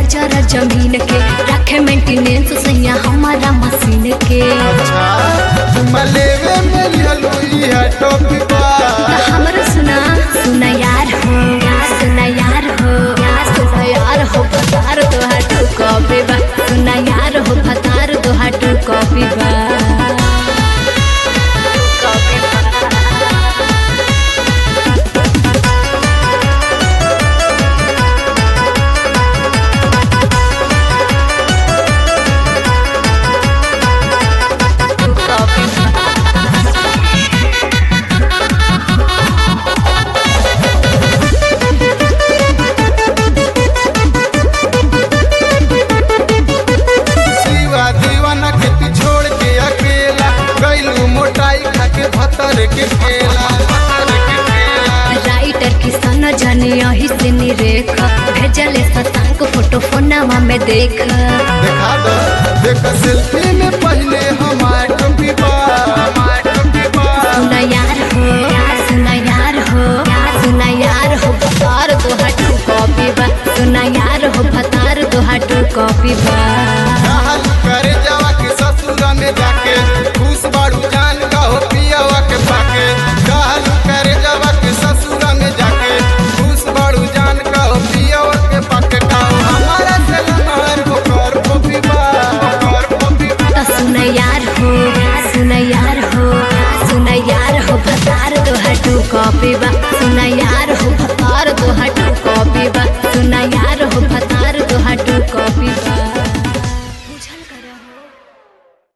जरा जमीन के रखे मेंटेनेंस सैया हमारा मशीन के चुम्मा लेवे में लिहलुई है टोपी बा हमर सुना सुना यार हो सुना यार हो सुना यार हो भतार तोहार टू कॉपी बा सुना यार हो भतार तोहार टू कॉपी बा कॉपी बा शिवा दीवाना के तू छोड़ के अकेला गैलू मोटाई खा के भतर के खेला राइटर किसान जाने यही से निरेख भेजले शशांक फोटो फोनावा में देख देखा दो देख सेल्फी में पहले हमार टोपी बा